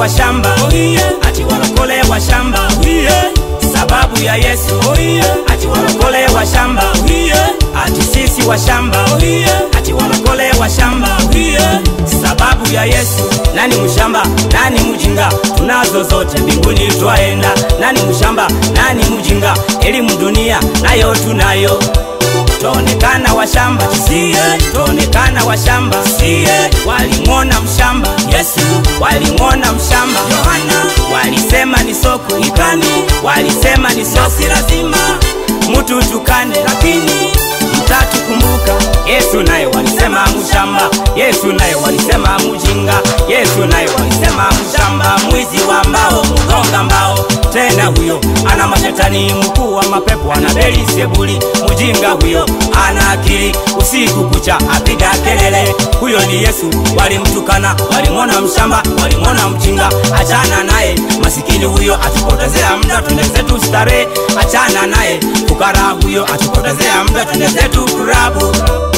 wa shamba ati walokole wa shamba sababu ya Yesu ati walokole wa shamba ati sisi wa shamba ati walokole wa shamba sababu ya Yesu. Nani mshamba, nani mjinga? Tunazo zote mbinguni twaenda. Nani mshamba, nani mjinga? Elimu dunia nayo tunayo Twaonekana washamba sie, twaonekana washamba sie. Walimwona mshamba Yesu, walimwona mshamba Yohana, walisema ni soko ikani, walisema ni soko, si lazima mtu tukane, lakini mtatukumbuka. Yesu naye walisema mshamba, Yesu naye walisema mjinga, Yesu naye walisema mshamba, mwizi wa mbao, mgonga mbao. Tena huyo ana mashetani, mkuu wa mapepo, ana Beelzebuli. Mjinga huyo ana akili, usiku kucha apiga kelele. Huyo ni Yesu, walimtukana, walimwona mshamba, walimwona mjinga. Achana naye, masikini huyo atupotezea muda, twende zetu starehe. Achana naye, fukara huyo atupotezea muda, twende zetu kurabu.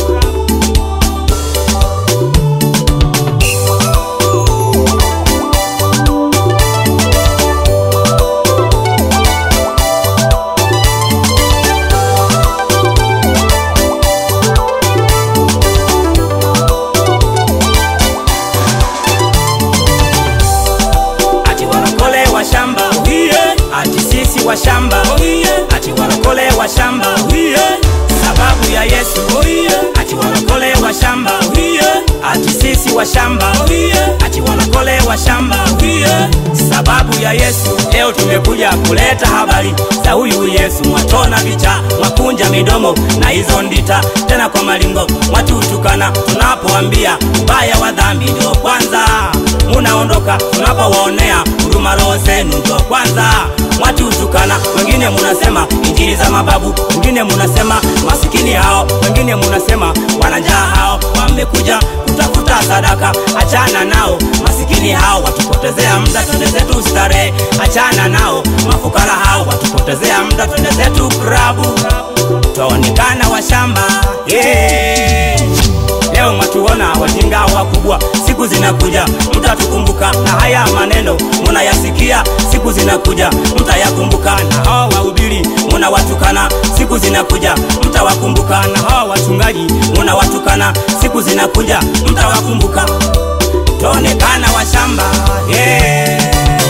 ati walokole wa shamba ati sisi wa shamba ati walokole wa shamba sababu ya Yesu ati walokole wa shamba ati sisi wa shamba ati walokole wa shamba sababu ya Yesu. Leo tumekuja kuleta habari za huyu Yesu, mwatona vicha, mwakunja midomo na hizo ndita, tena kwa malingo mwatutukana, tunapoambia ubaya wa dhambi ndio kwanza munaondoka, tunapowaonea huruma roho zenu ndio kwanza mwatutukana. Wengine munasema injili za mababu, wengine munasema masikini hao, wengine munasema wananjaa hao wamekuja kutafuta sadaka. Achana nao masikini hao, watupotezea muda, twende zetu starehe. Achana nao mafukara hao, watupotezea muda, twende zetu krabu. Twaonekana washamba yeah. Leo mwatuona wajinga wakubwa, siku zinakuja mtatukumbuka, na haya maneno munayasikia, siku zinakuja mtayakumbuka, na hawa wahubiri munawatukana, siku zinakuja mtawakumbuka, na hawa wachungaji munawatukana, siku zinakuja mtawakumbuka. Twaonekana washamba yeah.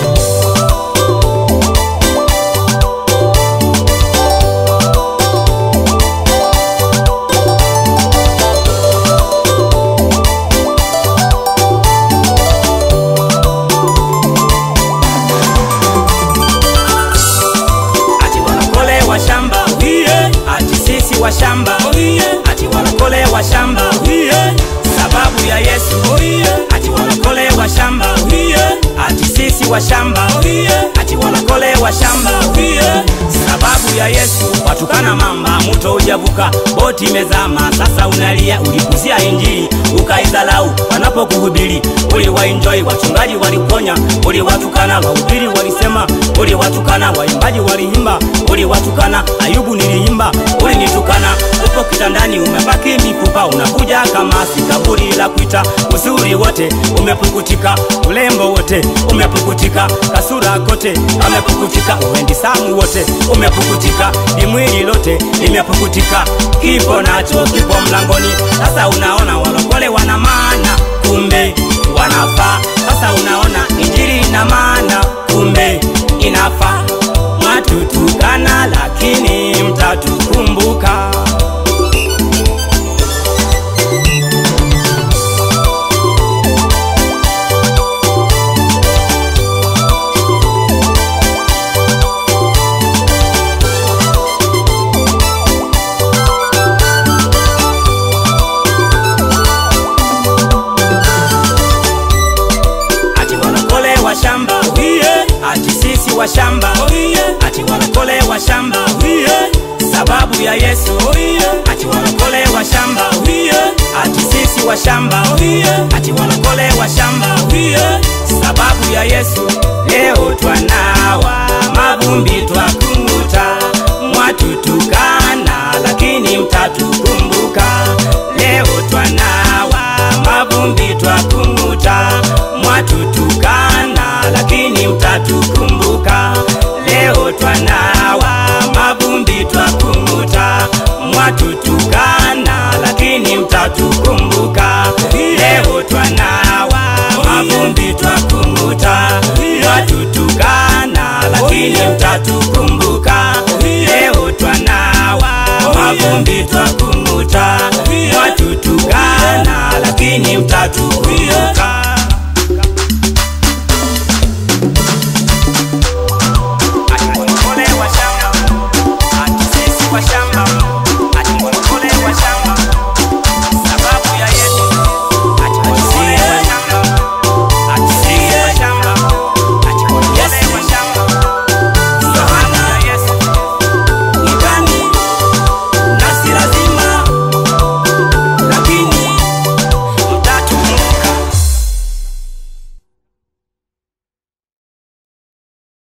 ati walokole wa shamba ati sisi wa shamba ati walokole wa shamba sababu ya Yesu ati walokole wa shamba ati sisi wa shamba ati walokole wa shamba sababu ya Yesu watukana mamba muto ujavuka boti imezama sasa unalia ulikuzia injili ukaidhalau wanapokuhubiri uliwaenjoy wachungaji waliponya uliwatukana wahubiri walisema uliwatukana waimbaji waliimba uliwatukana ayubu niliimba ulinitukana upo kitandani umebaki mifupa unakuja kama si kaburi la kuita uzuri wote umepukutika ulembo wote umepukutika kasura kote amepukutika uendi samu wote umepukutika limwili lote limepukutika kipo nacho kipo mlangoni sasa unaona walokole wana maana kumbe wanafaa sasa unaona injili ina maana kumbe inafaa mwatutukana lakini mtatukumbuka ati walokole wa shamba ati sisi wa shamba ati walokole wa shamba sababu ya Yesu ati walokole wa shamba ati sisi wa shamba ati walokole wa shamba sababu ya Yesu leo twanawa mavumbi twakumuta mwatutukana lakini mtatukumbuka leo twanawa mavumbi twakumuta mwatutukana mwatutukana lakini mtatukumbuka leo twanawa mavumbi twakunguta mwatutukana lakini mtatukumbuka leo twanawa mavumbi twakunguta mwatutukana lakini mtatukumbuka